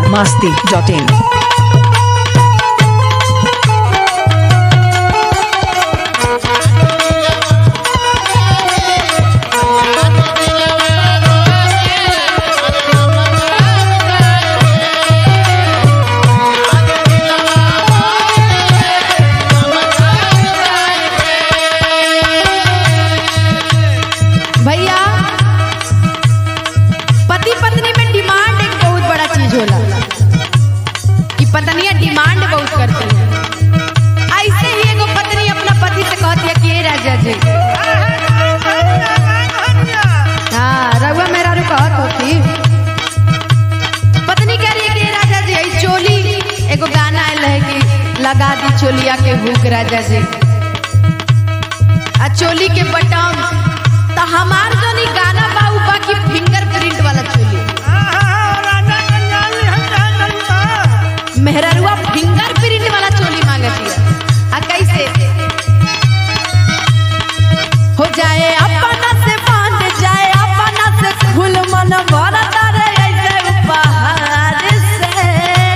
masti.in. भैया पति पत्नी में डिमांड एक बहुत बड़ा चीज होला कि पत्नियां डिमांड बहुत करती है ऐसे ही एगो पत्नी अपना पति से कहती है कि "ए राजा जी हाँ रघुआ मेरा रू कहत होती पत्नी कह रही है कि "ए राजा जी ई चोली एगो गाना आयल है कि लगा दी चोलिया के हुक राजा जी आ चोली के बटन तो हमार जो नी गाना बा उ बाकी फिंगर प्रिंट वाला चोली मेहररुआ फिंगर प्रिंट वाला चोली मांगती है आ कैसे हो जाए अपना से बांध जाए अपना से खुल मन भरता रे ऐसे उपहार से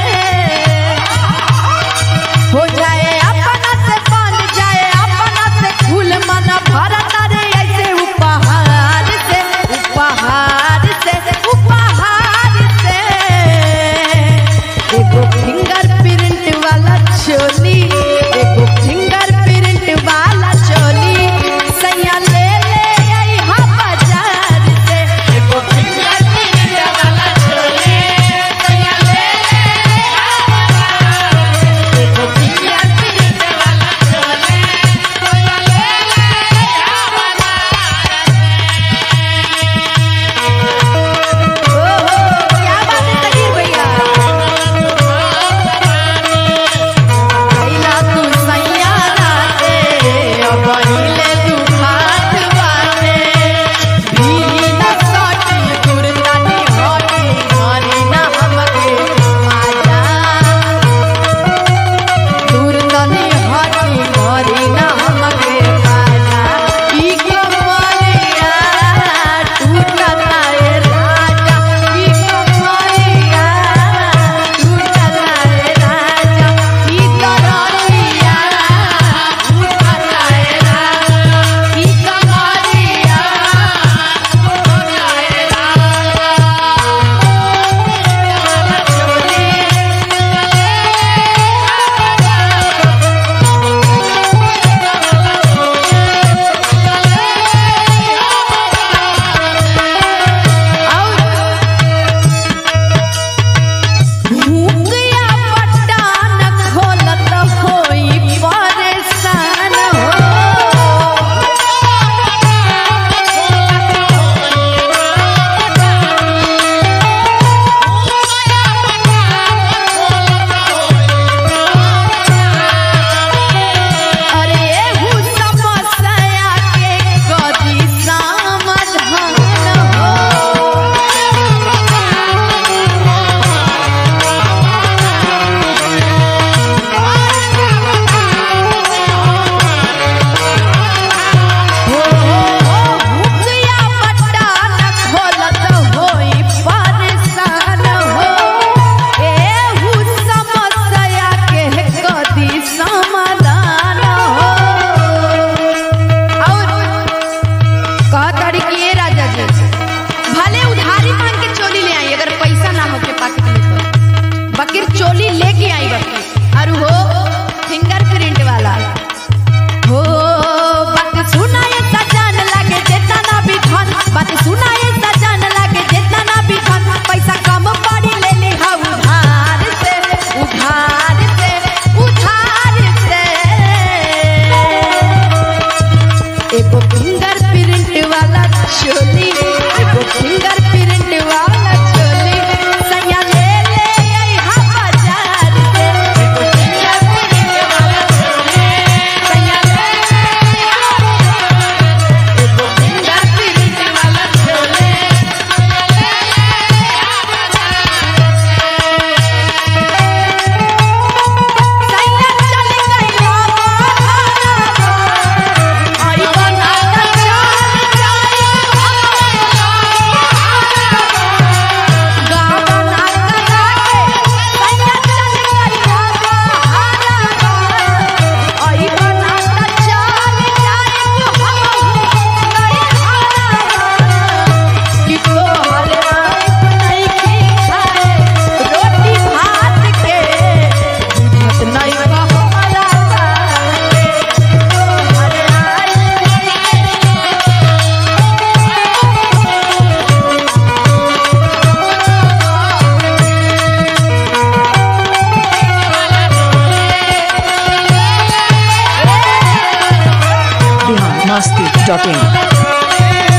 हो जाए अपना से बांध जाए अपना से खुल मन भरता रे ऐसे उपहार से उपहार से उपहार से एगो फिंगर प्रिंट वाला चोली एगो फिंगर प्रिंट वाला चोली सैया ले ले आई हा बाजार से एगो फिंगर प्रिंट वाला चोली सैया ले ले आई हा बाजार से। एगो फिंगर प्रिंट वाला चोली सैया ले ले आई हा बाजार से। ओहो क्या बात है तकीर भैया कैला तू सैया राते अब हिले तू हाथ बाटे भीली न सटी दुर्दानी हटी हरी न हमके आजा दुर्दानी हटी हरी न हमके आजा ई कमरिया टूटा रे राजा ई कमरिया टूटा रे राजा ई तररिया टूटा रे राजा ई कमरिया टूटा रे भूंगिया पटान खोलत होई परेशान हो अरे एहू समस्या के कदी समाधान हो भूखिया पटान खोलत होई परेशान हो एहू समस्या के कदी समाधान हो और कहताड़ी कि ये राजा जी भले उधारी मांग के चोली ले आई अगर पैसा ना होके पाकिट में तो बकीर चोली लेके आई बकी और हो फिंगर प्रिंट वाला हो बात सुनाए सजान लागे जेतना ना भी धन बात सुनाए सजान लागे जेतना ना भी धन पैसा कम पड़ी ले ले हा उधार से उधार से उधार से एगो फिंगर प्रिंट वाला चोली एगो फिंगर प्रिंट वाला चोली सैया ले ले आई हा बाजार से एगो फिंगर प्रिंट वाला चोली सैया ले ले आई हा बाजार से। एगो फिंगर प्रिंट वाला चोली masti.in.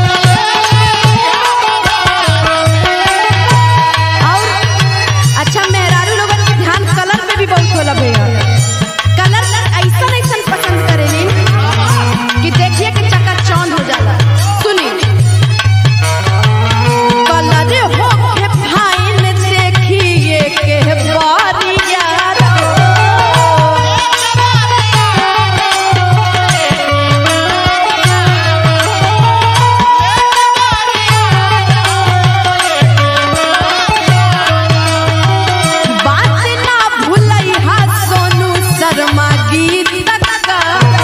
और अच्छा मेहरारू लोगन के ध्यान कलर पे भी बहुत होला भैया कलर ऐसा ऐसा पसंद करेली कि देखिए कि चकाचौंध हो जाला सुनी कलर हो के फाइन देखिए के बारिया बात ना भूलई हा सोनू शर्मा गीत का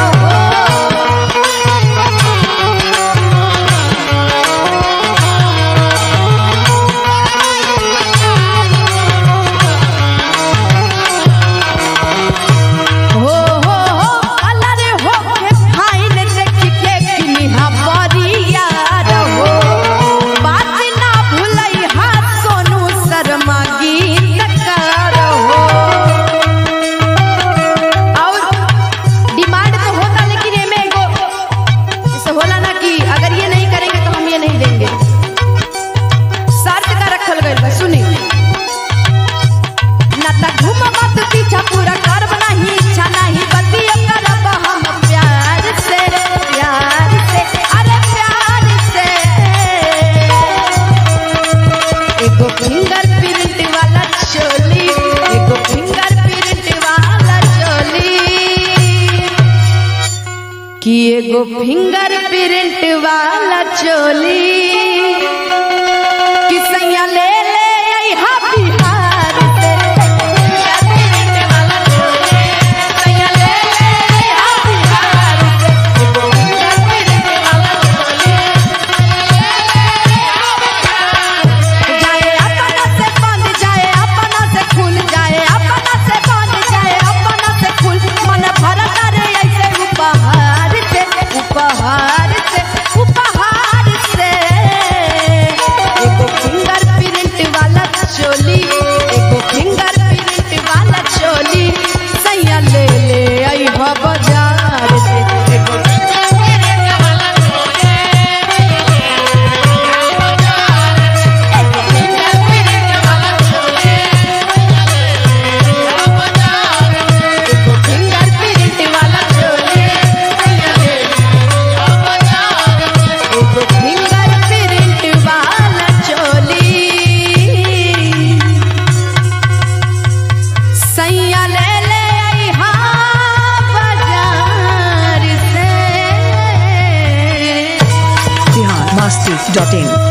हो हो हो कलर हो के फाइन देख के किनिहा बरिया रहो बात ना भूलई हा सोनू शर्मा गीत का रहो और डिमांड तो होता लेकिन एमे एगो जैसे होला ना कि अगर ये नहीं करेंगे तो हम ये नहीं देंगे शर्त का रखल गइल बा सुनी ना त घूम मत पीछा पूरा कर नहीं इच्छा नहीं बतिया करब हम प्यार से प्यार से अरे प्यार से एगो फिंगर प्रिंट वाला चोली एगो फिंगर प्रिंट वाला चोली कि एगो फिंगर प्रिंट वाला चोली कि सैया ले ले अइहा बिहार से सैया ले ले अइहा बिहार से एगो फिंगर प्रिंट वाला चोली जाए अपना से बंद जाए अपना से खुल जाए अपना से बंद जाए अपना से खुल मन भरत रे ऐसे उपहार से उपहार से उपहार से एगो फिंगर प्रिंट वाला चोली एगो फिंगर प्रिंट वाला चोली सैया ले ले आई हो बाजार से एगो फिंगर प्रिंट वाला चोली एगो फिंगर प्रिंट वाला चोली एगो फिंगर प्रिंट वाला चोली एगो फिंगर प्रिंट वाला चोली सैया ले ले अइहा बाजार से Bihar masti.in.